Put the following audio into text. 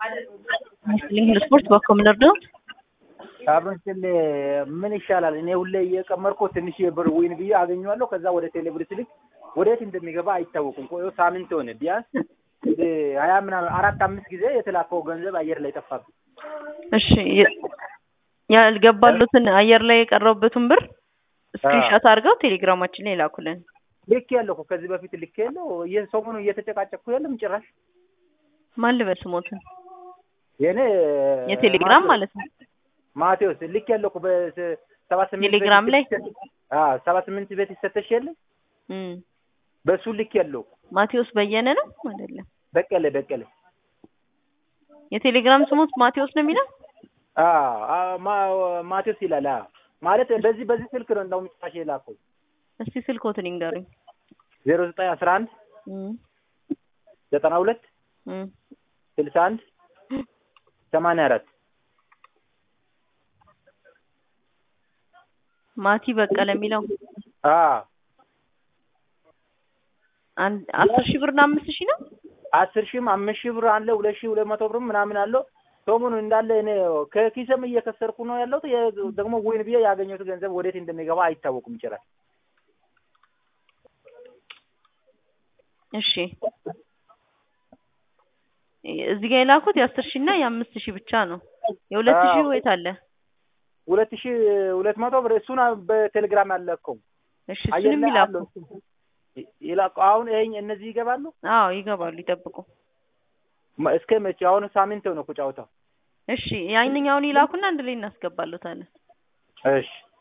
ይመስለኝ ስፖርት በኮምነር ነው። አብረን ስል ምን ይሻላል? እኔ ሁሌ እየቀመርኩ ትንሽ ብር ዊን ብዬ አገኘዋለሁ። ከዛ ወደ ቴሌብር ስልክ ወዴት እንደሚገባ አይታወቁም። ቆዮ ሳምንት ሆነ። ቢያንስ ሀያ ምናምን አራት አምስት ጊዜ የተላከው ገንዘብ አየር ላይ ጠፋብኝ። እሺ ያልገባሉትን አየር ላይ የቀረቡበትን ብር ስክሪንሾት አድርገው ቴሌግራማችን ላይ ላኩልን። ልክ ያለው እኮ ከዚህ በፊት ልክ ያለው ሰሞኑን እየተጨቃጨኩ ያለም ጭራሽ ማን ልበል ስሞትን የኔ የቴሌግራም ማለት ነው። ማቴዎስ ልክ ያለው እኮ በሰባ ስምንት ቴሌግራም ላይ ሰባ ስምንት ቤት ይሰተሽ የለ በሱ ልክ ያለው ማቴዎስ በየነ ነው አይደለም? በቀለ በቀለ የቴሌግራም ስሞት ማቴዎስ ነው የሚለው። ማቴዎስ ይላል ማለት በዚህ በዚህ ስልክ ነው እንደውም ጭራሽ የላከው። እስቲ ስልኮትን ይንገሩኝ። ዜሮ ዘጠኝ አስራ አንድ ዘጠና ሁለት ስልሳ አንድ ሰማንያ አራት ማቲ በቀለ የሚለው አዎ አንድ አስር ሺህ ብርና አምስት ሺህ ነው። አስር ሺህም አምስት ሺህ ብር አለ ሁለት ሺህ ሁለት መቶ ብርም ምናምን አለው። ሰሞኑን እንዳለ እኔ ከኪስም እየከሰርኩ ነው ያለሁት። ደግሞ ወይን ብዬ ያገኘሁት ገንዘብ ወዴት እንደሚገባ አይታወቁም ጭራሽ። እሺ እዚህ ጋር የላኩት የአስር ሺህ እና የአምስት ሺህ ብቻ ነው። የሁለት ሺህ ወይት አለ ሁለት ሺህ ሁለት መቶ ብር እሱን በቴሌግራም አለከው። እሺ እሱንም ይላኩ ይላቁ። አሁን ይሄኝ እነዚህ ይገባሉ? አዎ ይገባሉ። ይጠብቁ። እስከ መቼ? አሁን ሳምንት ነው እኮ ጨዋታው። እሺ ያንኛውን ይላኩና አንድ ላይ እናስገባለታለን። እሺ